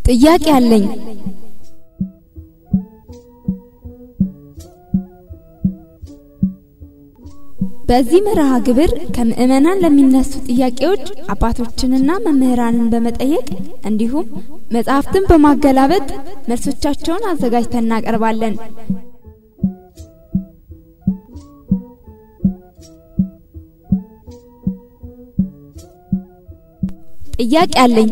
ጥያቄ አለኝ። በዚህ መርሃ ግብር ከምዕመናን ለሚነሱ ጥያቄዎች አባቶችንና መምህራንን በመጠየቅ እንዲሁም መጽሐፍትን በማገላበጥ መልሶቻቸውን አዘጋጅተን እናቀርባለን። ጥያቄ አለኝ።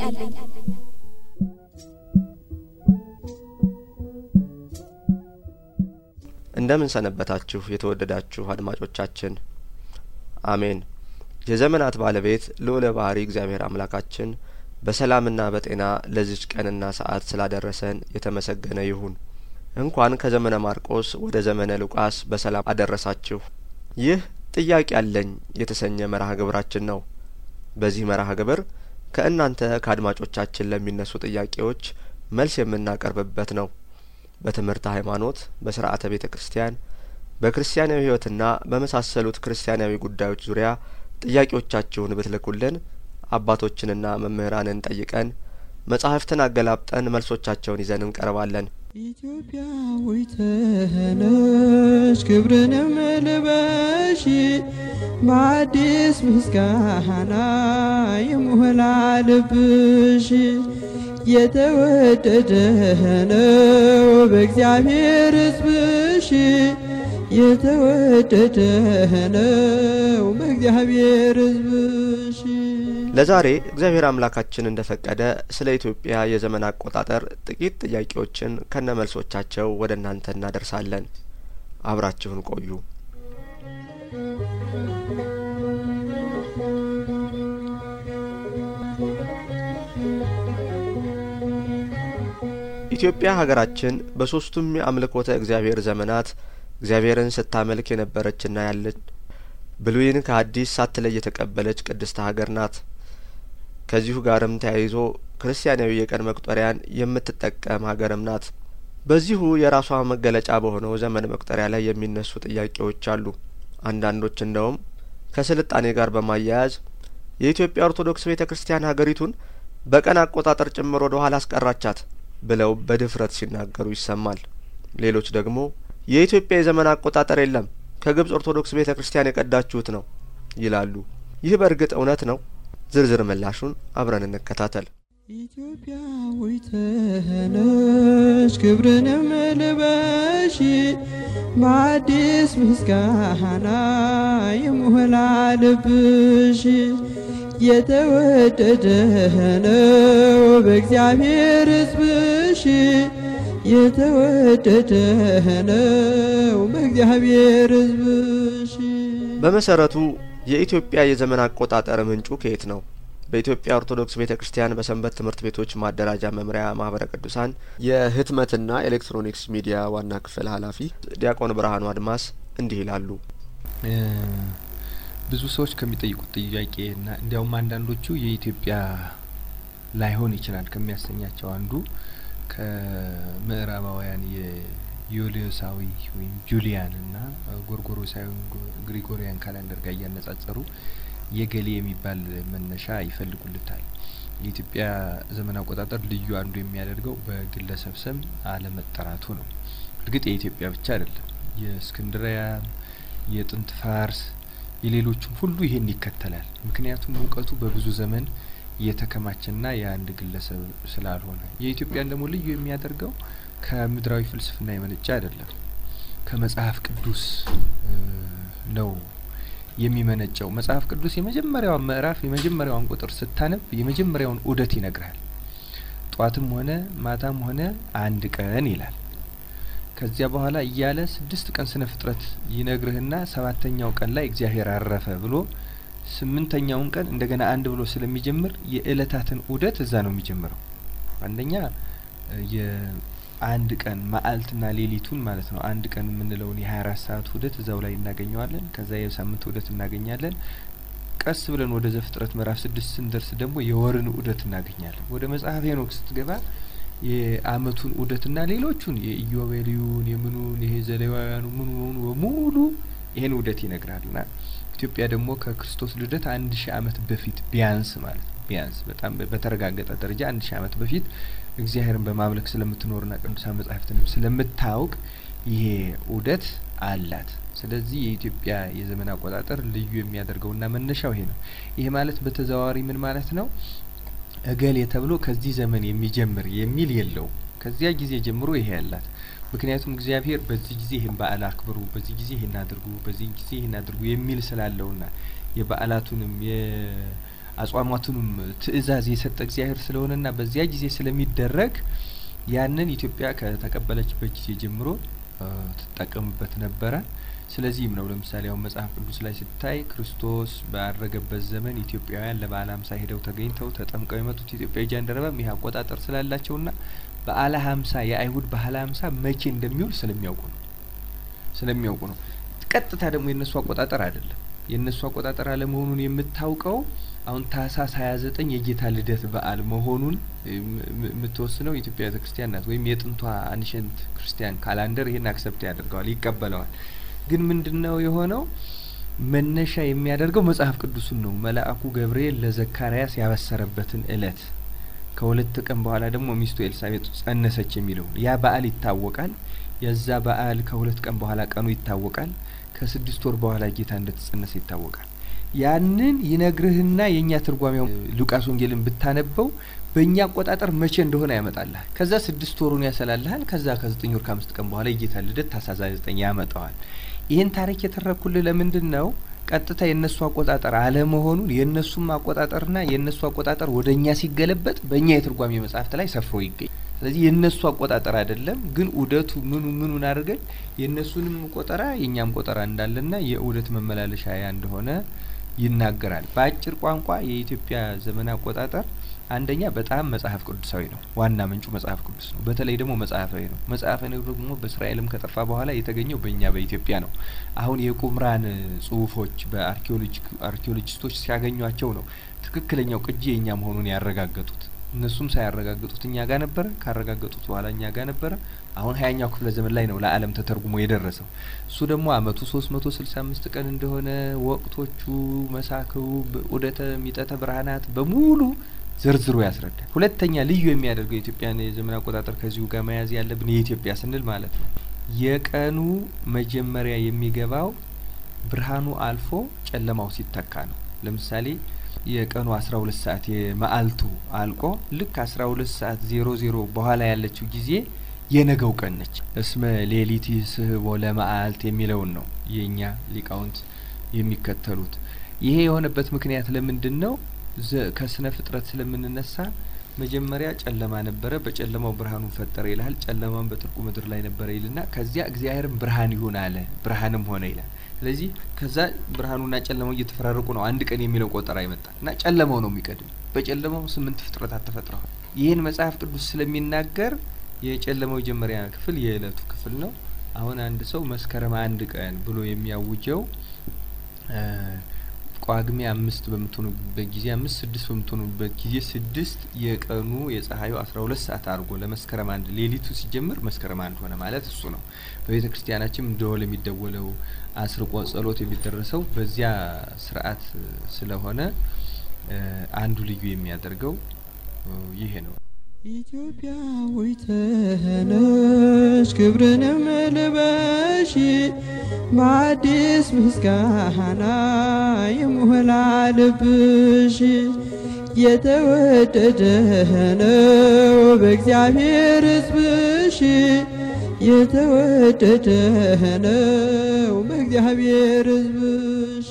እንደምን ሰነበታችሁ የተወደዳችሁ አድማጮቻችን። አሜን። የዘመናት ባለቤት ልዑለ ባህሪ እግዚአብሔር አምላካችን በሰላምና በጤና ለዚች ቀንና ሰዓት ስላደረሰን የተመሰገነ ይሁን። እንኳን ከዘመነ ማርቆስ ወደ ዘመነ ሉቃስ በሰላም አደረሳችሁ። ይህ ጥያቄ አለኝ የተሰኘ መርሃ ግብራችን ነው። በዚህ መርሃ ግብር ከእናንተ ከአድማጮቻችን ለሚነሱ ጥያቄዎች መልስ የምናቀርብበት ነው። በትምህርተ ሃይማኖት፣ በስርዓተ ቤተ ክርስቲያን፣ በክርስቲያናዊ ሕይወትና በመሳሰሉት ክርስቲያናዊ ጉዳዮች ዙሪያ ጥያቄዎቻችሁን ብትልኩልን አባቶችንና መምህራንን ጠይቀን መጻሕፍትን አገላብጠን መልሶቻቸውን ይዘን እንቀርባለን። ኢትዮጵያዊት ነሽ ክብርንም ልበሺ በአዲስ ምስጋና ይሞላ ልብሽ የተወደደ ነው በእግዚአብሔር ሕዝብሽ የተወደደ ነው በእግዚአብሔር ሕዝብሽ። ለዛሬ እግዚአብሔር አምላካችን እንደ ፈቀደ ስለ ኢትዮጵያ የዘመን አቆጣጠር ጥቂት ጥያቄዎችን ከነ መልሶቻቸው ወደ እናንተ እናደርሳለን። አብራችሁን ቆዩ። ኢትዮጵያ ሀገራችን በሶስቱም የአምልኮተ እግዚአብሔር ዘመናት እግዚአብሔርን ስታመልክ የነበረችና ያለች ብሉይን ከአዲስ ሳትለይ የተቀበለች ቅድስት ሀገር ናት። ከዚሁ ጋርም ተያይዞ ክርስቲያናዊ የቀን መቁጠሪያን የምትጠቀም ሀገርም ናት። በዚሁ የራሷ መገለጫ በሆነው ዘመን መቁጠሪያ ላይ የሚነሱ ጥያቄዎች አሉ። አንዳንዶች እንደውም ከስልጣኔ ጋር በማያያዝ የኢትዮጵያ ኦርቶዶክስ ቤተ ክርስቲያን ሀገሪቱን በቀን አቆጣጠር ጭምር ወደ ኋላ አስቀራቻት ብለው በድፍረት ሲናገሩ ይሰማል። ሌሎች ደግሞ የኢትዮጵያ የዘመን አቆጣጠር የለም ከግብጽ ኦርቶዶክስ ቤተ ክርስቲያን የቀዳችሁት ነው ይላሉ። ይህ በእርግጥ እውነት ነው? ዝርዝር ምላሹን አብረን እንከታተል። ኢትዮጵያዊት ነሽ ክብርንም ልበሺ በአዲስ ምስጋና ይሞላ ልብሽ የተወደደ ነው በእግዚአብሔር ሕዝብሽ የተወደደ ነው በእግዚአብሔር ሕዝብሽ። በመሰረቱ የኢትዮጵያ የዘመን አቆጣጠር ምንጩ ከየት ነው? በኢትዮጵያ ኦርቶዶክስ ቤተ ክርስቲያን በሰንበት ትምህርት ቤቶች ማደራጃ መምሪያ ማህበረ ቅዱሳን የህትመትና ኤሌክትሮኒክስ ሚዲያ ዋና ክፍል ኃላፊ ዲያቆን ብርሃኑ አድማስ እንዲህ ይላሉ። ብዙ ሰዎች ከሚጠይቁት ጥያቄና እንዲያውም አንዳንዶቹ የኢትዮጵያ ላይሆን ይችላል ከሚያሰኛቸው አንዱ ከምዕራባውያን የዩሊዮሳዊ ወይም ጁሊያን እና ጎርጎሮሳዊ ግሪጎሪያን ካላንደር ጋር እያነጻጸሩ የገሌ የሚባል መነሻ ይፈልጉልታል። የኢትዮጵያ ዘመን አቆጣጠር ልዩ አንዱ የሚያደርገው በግለሰብ ስም አለመጠራቱ ነው። እርግጥ የኢትዮጵያ ብቻ አይደለም። የእስክንድሪያ፣ የጥንት ፋርስ፣ የሌሎቹም ሁሉ ይሄን ይከተላል። ምክንያቱም እውቀቱ በብዙ ዘመን የተከማቸና የአንድ ግለሰብ ስላልሆነ። የኢትዮጵያን ደግሞ ልዩ የሚያደርገው ከምድራዊ ፍልስፍና የመነጨ አይደለም፣ ከመጽሐፍ ቅዱስ ነው የሚመነጨው። መጽሐፍ ቅዱስ የመጀመሪያዋን ምዕራፍ የመጀመሪያዋን ቁጥር ስታነብ የመጀመሪያውን ዑደት ይነግርሃል። ጧትም ሆነ ማታም ሆነ አንድ ቀን ይላል። ከዚያ በኋላ እያለ ስድስት ቀን ስነ ፍጥረት ይነግርህና ሰባተኛው ቀን ላይ እግዚአብሔር አረፈ ብሎ ስምንተኛውን ቀን እንደገና አንድ ብሎ ስለሚጀምር የእለታትን ዑደት እዛ ነው የሚጀምረው። አንደኛ የአንድ ቀን መዓልትና ሌሊቱን ማለት ነው። አንድ ቀን የምንለውን የሀያ አራት ሰዓት ዑደት እዛው ላይ እናገኘዋለን። ከዛ የሳምንት ዑደት እናገኛለን። ቀስ ብለን ወደ ዘፍጥረት ምዕራፍ ስድስት ስንደርስ ደግሞ የወርን ዑደት እናገኛለን። ወደ መጽሐፍ ሄኖክ ስትገባ የአመቱን ዑደትና ሌሎቹን የኢዮቤልዩን የምኑን ይሄ ዘሌዋውያኑ ምኑ ምኑ በሙሉ ይሄን ዑደት ይነግራልና ኢትዮጵያ ደግሞ ከክርስቶስ ልደት አንድ ሺህ አመት በፊት ቢያንስ ማለት ነው ቢያንስ በጣም በተረጋገጠ ደረጃ አንድ ሺህ ዓመት በፊት እግዚአብሔርን በማምለክ ስለምትኖርና ቅዱሳን መጻሕፍትንም ስለምታውቅ ይሄ ዑደት አላት። ስለዚህ የኢትዮጵያ የዘመን አቆጣጠር ልዩ የሚያደርገውና መነሻው ይሄ ነው። ይሄ ማለት በተዘዋዋሪ ምን ማለት ነው? እገሌ ተብሎ ከዚህ ዘመን የሚጀምር የሚል የለውም። ከዚያ ጊዜ ጀምሮ ይሄ ያላት ምክንያቱም እግዚአብሔር በዚህ ጊዜ ይህን በዓል አክብሩ፣ በዚህ ጊዜ ይህን አድርጉ፣ በዚህ ጊዜ ይህን አድርጉ የሚል ስላለውና የበዓላቱንም የአጽዋማቱንም ትእዛዝ የሰጠ እግዚአብሔር ስለሆነና በዚያ ጊዜ ስለሚደረግ ያንን ኢትዮጵያ ከተቀበለችበት ጊዜ ጀምሮ ትጠቀምበት ነበረ። ስለዚህም ነው ለምሳሌ አሁን መጽሐፍ ቅዱስ ላይ ስታይ ክርስቶስ ባረገበት ዘመን ኢትዮጵያውያን ለበዓለ ሀምሳ ሄደው ተገኝተው ተጠምቀው የመጡት ኢትዮጵያዊ ጃንደረባም ይህ አቆጣጠር ስላላቸውና በዓለ ሀምሳ የአይሁድ በዓለ ሀምሳ መቼ እንደሚውል ስለሚያውቁ ነው ስለሚያውቁ ነው። ቀጥታ ደግሞ የእነሱ አቆጣጠር አይደለም። የእነሱ አቆጣጠር አለመሆኑን የምታውቀው አሁን ታህሳስ ሀያ ዘጠኝ የጌታ ልደት በዓል መሆኑን የምትወስነው ኢትዮጵያ ቤተ ክርስቲያን ናት። ወይም የጥንቷ አንሸንት ክርስቲያን ካላንደር ይሄን አክሰፕት ያደርገዋል፣ ይቀበለዋል። ግን ምንድን ነው የሆነው? መነሻ የሚያደርገው መጽሐፍ ቅዱሱን ነው። መልአኩ ገብርኤል ለዘካርያስ ያበሰረበትን እለት ከሁለት ቀን በኋላ ደግሞ ሚስቱ ኤልሳቤጥ ጸነሰች የሚለው ያ በዓል ይታወቃል። የዛ በዓል ከሁለት ቀን በኋላ ቀኑ ይታወቃል። ከስድስት ወር በኋላ ጌታ እንደተጸነሰ ይታወቃል። ያንን ይነግርህና የእኛ ትርጓሜው ሉቃስ ወንጌልን ብታነበው በእኛ አቆጣጠር መቼ እንደሆነ ያመጣልሃል። ከዛ ስድስት ወሩን ያሰላልሃል። ከዛ ከዘጠኝ ወር ከአምስት ቀን በኋላ የጌታ ልደት ታኅሳስ ዘጠኝ ያመጣዋል። ይህን ታሪክ የተረኩልህ ለምንድን ነው? ቀጥታ የእነሱ አቆጣጠር አለመሆኑን የእነሱም አቆጣጠርና የእነሱ አቆጣጠር ወደ እኛ ሲገለበጥ በእኛ የትርጓሜ መጽሐፍት ላይ ሰፍሮ ይገኝ። ስለዚህ የእነሱ አቆጣጠር አይደለም፣ ግን ዑደቱ ምኑ ምኑን አድርገን የእነሱንም ቆጠራ የእኛም ቆጠራ እንዳለና የዑደት መመላለሻ ያ እንደሆነ ይናገራል። በአጭር ቋንቋ የኢትዮጵያ ዘመን አቆጣጠር አንደኛ በጣም መጽሐፍ ቅዱሳዊ ነው። ዋና ምንጩ መጽሐፍ ቅዱስ ነው። በተለይ ደግሞ መጽሐፋዊ ነው። መጽሐፋዊ ነው ደግሞ በእስራኤልም ከጠፋ በኋላ የተገኘው በእኛ በኢትዮጵያ ነው። አሁን የቁምራን ጽሁፎች በአርኪኦሎጂስቶች ሲያገኟቸው ነው ትክክለኛው ቅጂ የእኛ መሆኑን ያረጋገጡት። እነሱም ሳያረጋግጡት እኛ ጋር ነበረ፣ ካረጋገጡት በኋላ እኛ ጋር ነበረ። አሁን ሀያኛው ክፍለ ዘመን ላይ ነው ለዓለም ተተርጉሞ የደረሰው። እሱ ደግሞ አመቱ ሶስት መቶ ስልሳ አምስት ቀን እንደሆነ ወቅቶቹ፣ መሳክሩ፣ ዑደተ ሚጠተ ብርሃናት በሙሉ ዝርዝሩ ያስረዳል። ሁለተኛ ልዩ የሚያደርገው የኢትዮጵያን የዘመን አቆጣጠር ከዚሁ ጋር መያዝ ያለብን የኢትዮጵያ ስንል ማለት ነው የቀኑ መጀመሪያ የሚገባው ብርሃኑ አልፎ ጨለማው ሲተካ ነው። ለምሳሌ የቀኑ አስራ ሁለት ሰዓት የመአልቱ አልቆ ልክ አስራ ሁለት ሰዓት ዜሮ ዜሮ በኋላ ያለችው ጊዜ የነገው ቀን ነች። እስመ ሌሊት ስህቦ ለመአልት የሚለውን ነው የእኛ ሊቃውንት የሚከተሉት። ይሄ የሆነበት ምክንያት ለምንድን ነው? ከስነ ፍጥረት ስለምንነሳ መጀመሪያ ጨለማ ነበረ፣ በጨለማው ብርሃኑን ፈጠረ ይልሃል። ጨለማውን በጥልቁ ምድር ላይ ነበረ ይልና ከዚያ እግዚአብሔርም ብርሃን ይሁን አለ፣ ብርሃንም ሆነ ይላል። ስለዚህ ከዛ ብርሃኑና ጨለማው እየተፈራረቁ ነው አንድ ቀን የሚለው ቆጠራ ይመጣ እና ጨለማው ነው የሚቀድም። በጨለማው ስምንት ፍጥረታት ተፈጥረዋል። ይህን መጽሐፍ ቅዱስ ስለሚናገር የጨለማው መጀመሪያ ክፍል የእለቱ ክፍል ነው። አሁን አንድ ሰው መስከረም አንድ ቀን ብሎ የሚያውጀው ጳጉሜ አምስት በምትሆኑበት ጊዜ አምስት ስድስት በምትሆኑበት ጊዜ ስድስት የቀኑ የፀሐዩ አስራ ሁለት ሰዓት አድርጎ ለመስከረም አንድ ሌሊቱ ሲጀምር መስከረም አንድ ሆነ ማለት እሱ ነው። በቤተ ክርስቲያናችን ደወል የሚደወለው አስርቆ ጸሎት የሚደረሰው በዚያ ስርዓት ስለሆነ አንዱ ልዩ የሚያደርገው ይሄ ነው። ኢትዮጵያዊት ነሽ ክብርንም ልበሺ በአዲስ ምስጋና ይሞላ ልብሽ የተወደደ ነው በእግዚአብሔር ሕዝብሽ የተወደደ ነው በእግዚአብሔር ሕዝብሽ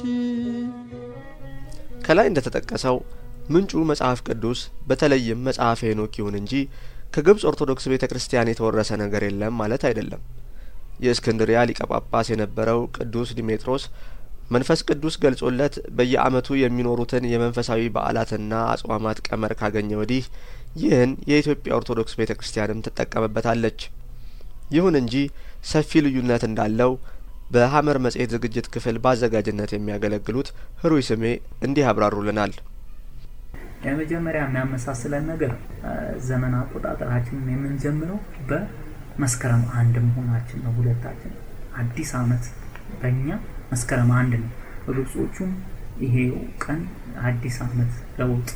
ከላይ እንደተጠቀሰው ምንጩ መጽሐፍ ቅዱስ በተለይም መጽሐፈ ሄኖክ ይሁን እንጂ ከግብጽ ኦርቶዶክስ ቤተ ክርስቲያን የተወረሰ ነገር የለም ማለት አይደለም። የእስክንድሪያ ሊቀ ጳጳስ የነበረው ቅዱስ ዲሜጥሮስ መንፈስ ቅዱስ ገልጾለት በየዓመቱ የሚኖሩትን የመንፈሳዊ በዓላትና አጽዋማት ቀመር ካገኘ ወዲህ ይህን የኢትዮጵያ ኦርቶዶክስ ቤተ ክርስቲያንም ትጠቀምበታለች። ይሁን እንጂ ሰፊ ልዩነት እንዳለው በሀመር መጽሔት ዝግጅት ክፍል በአዘጋጅነት የሚያገለግሉት ህሩይ ስሜ እንዲህ ያብራሩልናል። የመጀመሪያ የሚያመሳስለን ነገር ዘመን አቆጣጠራችንን የምንጀምረው በመስከረም አንድ መሆናችን ነው። ሁለታችን አዲስ አመት በእኛ መስከረም አንድ ነው። በግብጾቹም ይሄ ቀን አዲስ አመት ለውጥ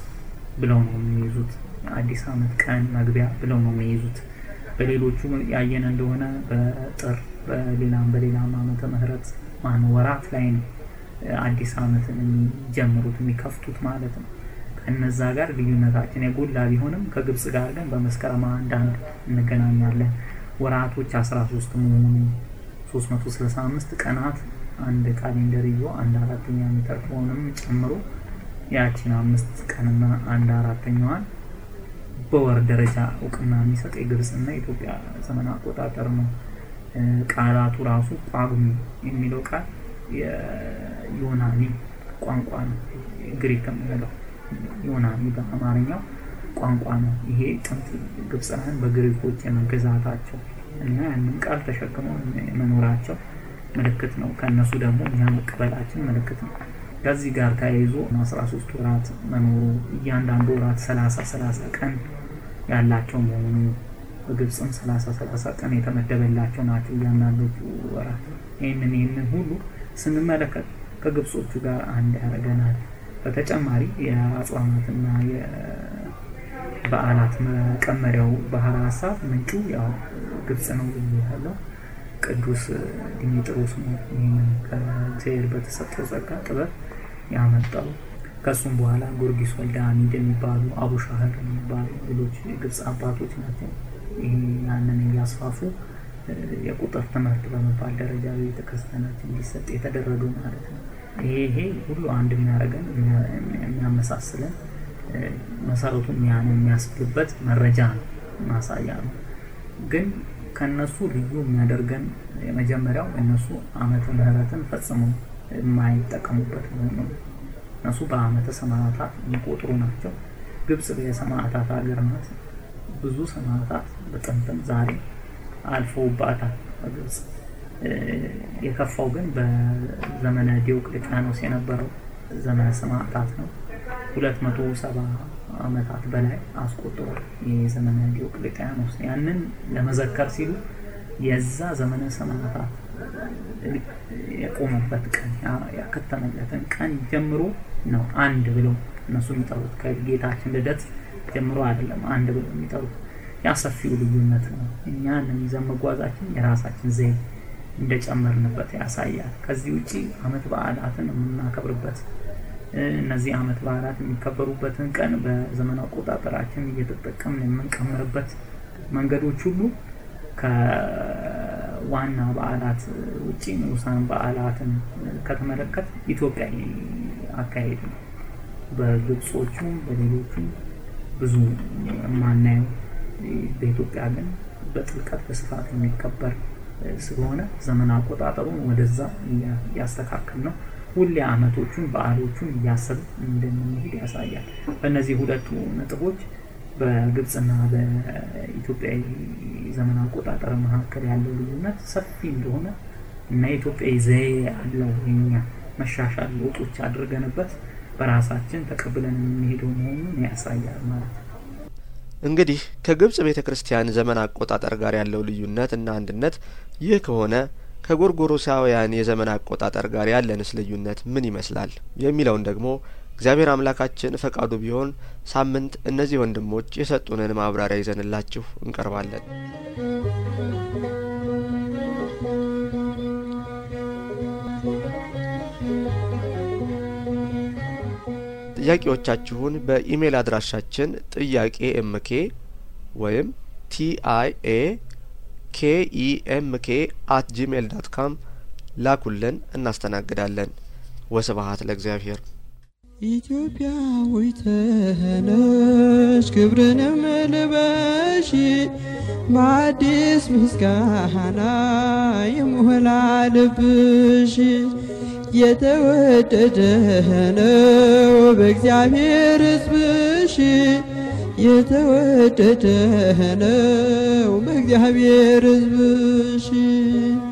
ብለው ነው የሚይዙት። አዲስ ዓመት ቀን መግቢያ ብለው ነው የሚይዙት። በሌሎቹ ያየን እንደሆነ በጥር በሌላም በሌላም ዓመተ ምህረት ማን ወራት ላይ ነው አዲስ ዓመትን የሚጀምሩት የሚከፍቱት ማለት ነው። ከነዛ ጋር ልዩነታችን የጎላ ቢሆንም ከግብጽ ጋር ግን በመስከረም አንድ አንድ እንገናኛለን። ወራቶች 13 መሆኑ 365 ቀናት አንድ ካሌንደር ይዞ አንድ አራተኛ የሚጠርቀውንም ጨምሮ ያቺን አምስት ቀንና አንድ አራተኛዋን በወር ደረጃ እውቅና የሚሰጥ የግብጽና የኢትዮጵያ ዘመን አቆጣጠር ነው። ቃላቱ ራሱ ጳጉሜ የሚለው ቃል የዮናኒ ቋንቋ ነው። ግሪክ የምንለው ዮናኒ በአማርኛው ቋንቋ ነው። ይሄ ጥንት ግብፃውያን በግሪኮች የመገዛታቸው እና ያንን ቃል ተሸክመው መኖራቸው ምልክት ነው። ከእነሱ ደግሞ እኛ መቀበላችን ምልክት ነው። ከዚህ ጋር ተያይዞ አስራ ሶስት ወራት መኖሩ እያንዳንዱ ወራት ሰላሳ ሰላሳ ቀን ያላቸው መሆኑ በግብፅም ሰላሳ ሰላሳ ቀን የተመደበላቸው ናቸው እያንዳንዶቹ ወራት። ይህንን ይህንን ሁሉ ስንመለከት ከግብጾቹ ጋር አንድ ያደርገናል። በተጨማሪ የአጽዋማትና የበዓላት መቀመሪያው ባህር ሀሳብ ምንጩ ያው ግብጽ ነው ያለው ቅዱስ ዲሜጥሮስ ነው ይህንን ከእግዚአብሔር በተሰጠው ጸጋ ጥበብ ያመጣው። ከእሱም በኋላ ጊዮርጊስ ወልደ አሚድ የሚባሉ አቡሻህር የሚባሉ ሌሎች የግብፅ አባቶች ናቸው ይህ ያንን እያስፋፉ የቁጥር ትምህርት በመባል ደረጃ ቤተክርስቲያናችን እንዲሰጥ የተደረጉ ማለት ነው። ይሄ ይሄ ሁሉ አንድ የሚያደርገን የሚያመሳስለን መሰረቱ የሚያነ የሚያስብልበት መረጃ ነው፣ ማሳያ ነው። ግን ከነሱ ልዩ የሚያደርገን የመጀመሪያው እነሱ ዓመተ ምሕረትን ፈጽሞ የማይጠቀሙበት መሆኑ ነው። እነሱ በዓመተ ሰማዕታት የሚቆጥሩ ናቸው። ግብጽ የሰማዕታት ሀገር ናት። ብዙ ሰማዕታት በጥንትም ዛሬ አልፈውባታል በግብጽ። የከፋው ግን በዘመነ ዲዮቅልጥያኖስ የነበረው ዘመነ ሰማዕታት ነው። ሁለት መቶ ሰባ ዓመታት በላይ አስቆጥሯል። የዘመነ ዲዮቅልጥያኖስ ያንን ለመዘከር ሲሉ የዛ ዘመነ ሰማዕታት የቆመበት ቀን ያከተመለትን ቀን ጀምሮ ነው አንድ ብለው እነሱ የሚጠሩት ከጌታችን ልደት ጀምሮ አይደለም አንድ ብለው የሚጠሩት። ያ ሰፊው ልዩነት ነው። እኛን ይዘን መጓዛችን የራሳችን ዘይ እንደጨመርንበት ያሳያል። ከዚህ ውጪ ዓመት በዓላትን የምናከብርበት እነዚህ ዓመት በዓላት የሚከበሩበትን ቀን በዘመን አቆጣጠራችን እየተጠቀምን የምንቀምርበት መንገዶች ሁሉ ከዋና በዓላት ውጪ ንዑሳን በዓላትን ከተመለከት ኢትዮጵያዊ አካሄድ ነው። በግብጾቹም በሌሎቹም ብዙ የማናየው በኢትዮጵያ ግን በጥልቀት በስፋት የሚከበር ስለሆነ ዘመን አቆጣጠሩን ወደዛ እያስተካከል ነው። ሁሌ አመቶቹን በዓሎቹን እያሰብ እንደምንሄድ ያሳያል። በእነዚህ ሁለቱ ነጥቦች በግብፅና በኢትዮጵያዊ ዘመን አቆጣጠር መካከል ያለው ልዩነት ሰፊ እንደሆነ እና የኢትዮጵያዊ ዘዬ ያለው የኛ መሻሻል ለውጦች አድርገንበት በራሳችን ተቀብለን የምንሄደው መሆኑን ያሳያል ማለት ነው። እንግዲህ ከግብጽ ቤተ ክርስቲያን ዘመን አቆጣጠር ጋር ያለው ልዩነት እና አንድነት ይህ ከሆነ ከጎርጎሮሳውያን የዘመን አቆጣጠር ጋር ያለንስ ልዩነት ምን ይመስላል የሚለውን ደግሞ እግዚአብሔር አምላካችን ፈቃዱ ቢሆን ሳምንት እነዚህ ወንድሞች የሰጡንን ማብራሪያ ይዘንላችሁ እንቀርባለን። ጥያቄዎቻችሁን በኢሜይል አድራሻችን ጥያቄ ኤምኬ ወይም ቲአይኤ ኬኢኤምኬ አት ጂሜይል ዳት ካም ላኩልን፣ እናስተናግዳለን። ወስብሀት ለእግዚአብሔር። ኢትዮጵያዊት ነሽ ክብርንም ልበሺ በአዲስ ምስጋና ይሞላ ልብሽ የተወደደ ነው በእግዚአብሔር ሕዝብሽ የተወደደ ነው በእግዚአብሔር ሕዝብሽ